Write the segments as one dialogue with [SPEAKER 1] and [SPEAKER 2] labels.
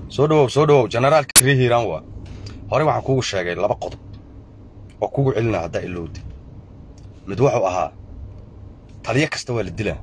[SPEAKER 1] soo dhawow soo dhawow generaalka ree hiiraan waa horey waxaan kuugu sheegay laba qodob oo kugu celina haddaa ilowda mid wuxuu ahaa taliyo kasta waa la dilaa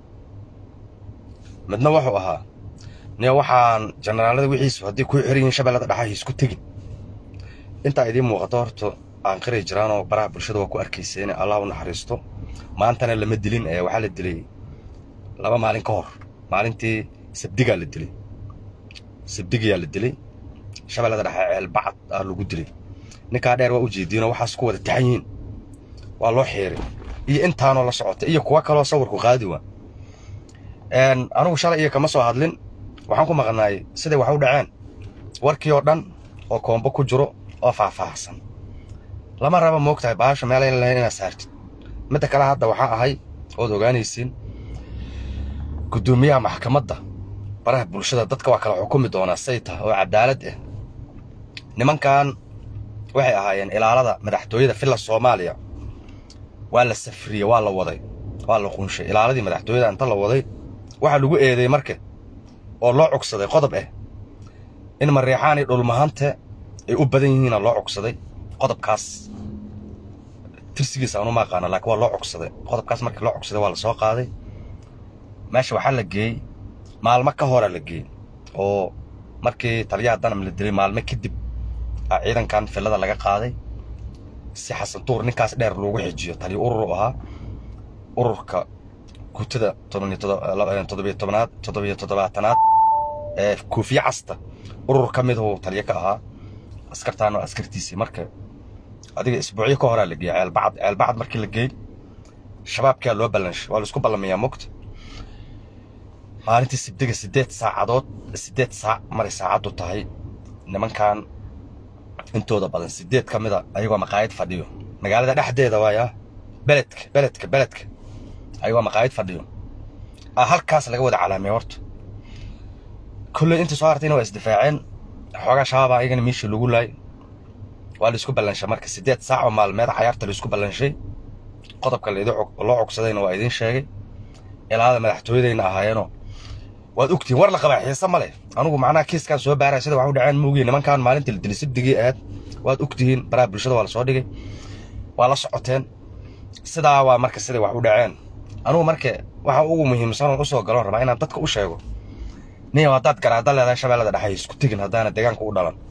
[SPEAKER 1] midna wuxuu ahaa niyo waxaan generaalada wixiisu haddii kuu xiran yihiin shabeellada dhaxa isku tegin intaa idiin muuqato horta aan qiri jiraanoo baraha bulshada waa ku arkaysa inay allah u naxariisto maantana lama dilin ee waxaa la dilay laba maalin ka hor maalintii sabdigaa la dilay sabdigayaa la dilay shabeellada dhexe ceelbacad aa lagu dilay ninkaa dheer waa u jeediinoo waxaas ku wada taxan yihiin waa loo xiiray iyo intaanoo la socota iyo kuwa kaloo sawirku qaadi waa anugu shalay iyo kama soo hadlin waxaan ku maqnaay siday wax u dhaceen warkii oo dhan oo koombo ku jiro oo faahfaahsan lama raba moogtahay baasha meelayn lahayn inaad saartid midda kale hadda waxaa ahay ood ogaanaysiin guddoomiyaha maxkamadda baraha bulshada dadka waa kala xukumi doonaa sayta oo cadaalad ah nimankan waxay ahaayeen ilaalada madaxtooyada filla soomaaliya waa la safriyey waa la waday waa la qunshay ilaaladii madaxtooyada inta la waday waxaa lagu eeday marka oo loo cugsaday qodob ah in mareexaan iyo dhulmahante ay u badan yihiina loo cugsaday qodobkaas tirsigiisa aanu ma aqaana laakiin waa loo cugsaday qodobkaas markii loo cugsaday waa la soo qaaday meesha waxaa la geeyey maalmo ka hora la geeyey oo markii taliyaha danam la dilay maalmo kadib a ciidankan fillada laga qaaday si xasan tuur ninkaas dheer loogu xijiyo taliya urur u ahaa ururka guutada toddobiyo tobnaad toddobiyo toddobaatanaad ee koofiye casta urur ka miduu taliyo ka ahaa askartaan oo askartiisii marka adiga isbuucyo ka horaa la geeyey ceelbacad ceelbacad markii la geey shabaabkaa loo ballanshay waa la isku ballamayaa mogta maalintii sibdiga siddeed saacadood siddeed saac maray saacaddu tahay nimankan intooda badan siddeed ka mida ayagoo maqaayad fadhiyo magaalada dhexdeeda waaya beledka beledka beledka ayagoo maqaayad fadhiyo a halkaas laga wada calaamiyay horta kolley intii soo hartayna waa isdifaaceen xoogaa shabaaba ayagana meeshii lagu laay waa la isku ballanshay marka siddeed saac oo maalmeed cayaarta la isku ballanshay qodobka loo cogsadayna waa idiin sheegay ilaalada madaxtooyadayna ahaayeenoo waad ogtihiin war la qabaa xiise ma leh anugu macnaha kiiskaan soo baaraya sida wax u dhaceen muugiye nimankan maalintii la dilay sabdigii aad waad ogtihiin baraha bulshada waa la soo dhigay waa la socoteen sidaa waa marka siday wax u dhaceen anugu marka waxa ugu muhiimsan u soo galon rabaa inaan dadka u sheego niyow haddaad garaada leedahay shabeellada dhexe isku tegin haddaana deegaanka u dhalan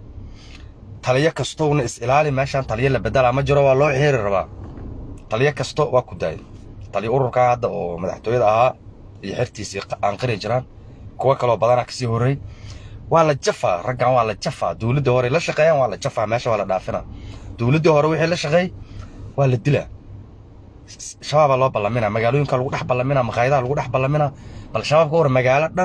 [SPEAKER 1] taliyo kastowna is ilaali meeshaan taliyo la bedelaa ma jiro waa loo xiiri rabaa taliyo kasto waa ku daayay taliyo ururkaa hadda oo madaxtooyada ahaa iyo xertiisii aan qiri jiraan kuwa kaloo badanaa kasii horrey waa la jafaa raggan waa la jafaa dowladdii hore la shaqeeyaan waa la jafaa meesha waa la dhaafina dowladdii hore wixii la shaqeey waa la dilaa shabaabaa loo ballamina magaalooyinka lagu dhex ballamina maqaayadaha lagu dhex ballamina bal shabaab ka waran magaalo dhan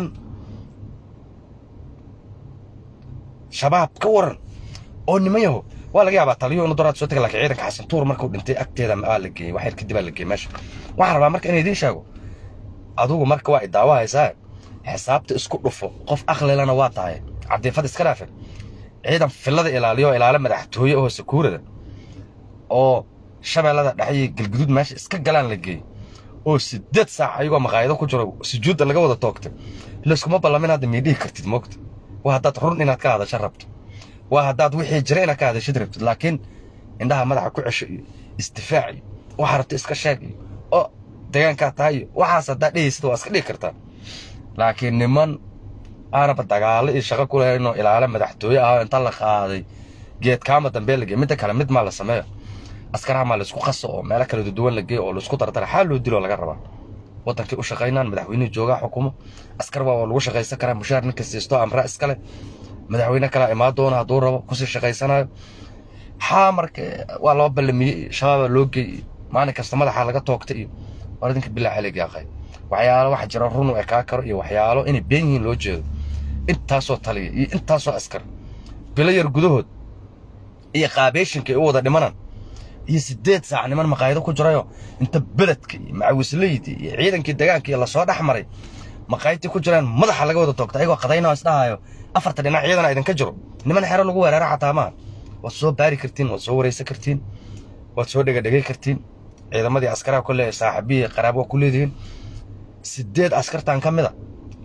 [SPEAKER 1] shabaab ka waran oo niman yaho waa laga yaabaa taliyo inu doraad soo taga laakiin ciidanka xasan tuur markuu dhintay agteeda waa la geeyey waxyar kadib aa la geeyey meesha waxaan rabaa marka inay idiin sheego adugu marka waa idaawa haysaa xisaabta isku dhufo qof akhlilana waa tahay cabdifad iska dhaafe ciidan fillada ilaaliyo ilaalo madaxtooye oo sakuurada oo shabeellada dhexe iyo galguduud meesha iska galaan la geeyey oo siddeed saac ayagoo maqaayado ku jiro sujuudda laga wada toogtay layskuma ballamin hadda miidhihi kartid moogta waa haddaad run inaad ka hadasho rabto waa haddaad wixii jira inaad ka hadashid rabtid laakiin indhaha madaxa ku cesho iyo isdifaac iyo waxaa rabto iska sheeg iyo oo deegaankaa tahay iyo waxaas haddaad dhehaysid waa iska dhihi kartaa laakiin niman aanaba dagaalo iyo shaqo ku lahaynoo ilaale madaxtooye ah inta la qaaday geedkaama dambee lagey midda kale mid maa la sameeyo askaraha maa laisku qaso oo meelo kala duwan la geeyo oo laisku dardara xaal loo diloo laga rabaa waddankii u shaqaynaan madaxweynihii joogaa xukumo askar waa lagu shaqaysan karaa mushaar ninka siisto amra iskale madaxweyne kalaa imaan doona hadduu rabo kusii shaqaysanayo xaa marka waa loo ballamiyey shabaabaa loo geeyey maalin kasta madaxa laga toogta iyo war idinka bilaa xelig yaaqay waxyaalo waxa jira run u ekaa karo iyo waxyaalo inay been yihiin loo jeedo intaasoo taliya iyo intaasoo askar bilo yar gudahood iyo qaabeeshinka ay u wada dhimanan iyo siddeed saac niman maqaayado ku jirayo inta beledka iyo macawisleydi iyo ciidankii degaanka iyo lasoo dhex maray maqaayadtii ku jiraan madaxa laga wada toogta ayagoo qadayna isdhahayo afarta dhinac ciidana idinka jiro niman xero lagu weerara xataa maaha waad soo baari kartiin waad soo waraysan kartiin waad soo dhegadhegay kartiin ciidamadii askaraha kole saaxiibihii qaraab waa ku leedihiin sideed askartan ka mida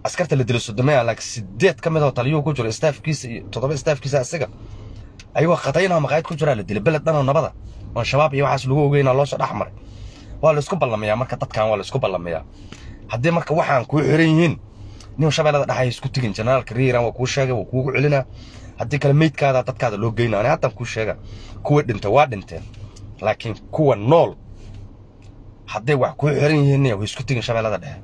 [SPEAKER 1] askarta la dilo sodomaya laakiin sideed ka mid oo taliyuhu ku jiro staafkiisa iyo toddoba staafkiisa asiga ayagoo khataynoo maqaayad ku jiraa la dilay beled dhanoo nabada oon shabaab iyo waxaas lagu ogeynaa loo soo dhex maray waa la isku ballamayaa marka dadkan waa la isku ballamayaa haddii marka waxaan kuu xiran yihiin nin shabeellada dhexa isku tegin generaalka riiran waa kuu sheegay waa kuugu celinaa haddii kale meydkaada dadkaada loo geynaa ani haddaan kuu sheega kuwa dhinta waa dhinteen laakiin kuwa nool hadday wax kuu xiran yihiin way isku tegin shabeellada dhexe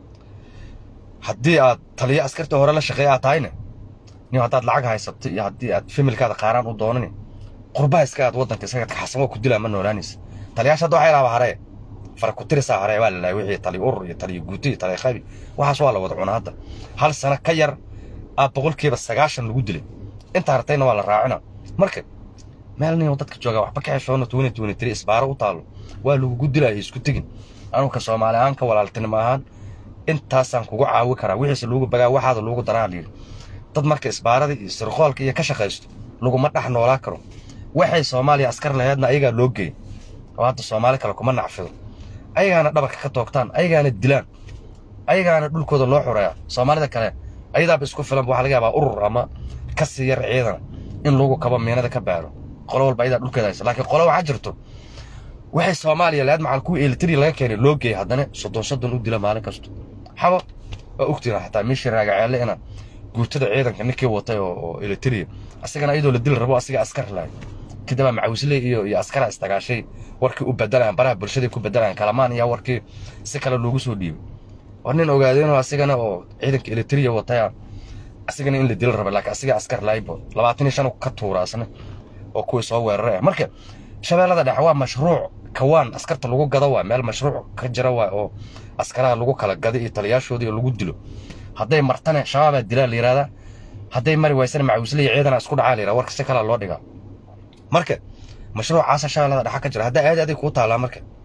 [SPEAKER 1] haddii aad taliyo askarta hore la shaqeeya aad tahayne nin haddaad lacag haysato iyo haddii aad familkaada qaaraan u doonani qurbaha iska aad waddanka isaga kaxsan waa ku dilaa ma noolaanaysa taliyaasha hadda waxay laaba haree fara ku tirisaa haree waa la lahay wixii taliyo urur iyo taliyo guuto iyo taliyo qabi waxaas waa la wada cunaa hadda hal sano ka yar aad boqolkiiba sagaashan lagu dilay inta hartayna waa la raacina marka meel nin dadka jooga waxba ka xeshoona tuwani tuwani tiri isbaaro u taalo waa lagugu dilaya isku tegin anuka soomaali ahaan ka walaaltinimo ahaan intaasaan kugu caawi karaa wixiise lagu bagaa waxaada lagu daraa layidhi dad marka isbaarada iyo sirqoolka iyo ka shaqaysto laguma dhex noolaa karo waxay soomaaliya askar laheedna ayagaa loo geeyay oo hadda soomaali kale kuma nacfido ayagaana dhabarka ka toogtaan ayagaana dilaan ayagaana dhulkooda loo xureeya soomaalida kale ayadaaba isku filan waxaa laga yaabaa urur ama ka sii yar ciidan in lagu kabo miinada ka baaro qolo walba ayadaa dhulkeeda haysa laakiin qolo waxaa jirto waxay soomaaliya lahayd macal kuwa elitri laga keenay loo geeyay haddana soddon soddon u dila maalin kasto xabo waa ogtiina xataa meeshii raagaceelle ina guutada ciidanka ninkii watay oo elitria asagana iyadoo la dili rabo asiga askar lahay kadibaa macawisle iyo iyo askara istagaashay warkii u bedelayaan baraha bulshaday ku bedelayaan kalamaan iyo warkii si kale loogu soo dhiibay war nin ogaadeenoo asigana oo ciidanka elitria wataya asigana in la dili raba laakiin asiga askar lahaybo labaatan iyo shan ka tuura asna oo kuwii soo weeraray ah marka shabeellada dhexe waa mashruuc kawaan askarta lagu gado waa meel mashruuc ka jira waa oo askaraha lagu kala gado iyo taliyaashoodii oo lagu dilo hadday martane shabaabaa dilaa la yidhahdaa hadday mari waysana macawisle iyo ciidana isku dhacaa la yidhahda warka si kalaa loo dhigaa marka mashruucaasa shabeellada dhexa ka jira haddaa aad aday kuu taalaa marka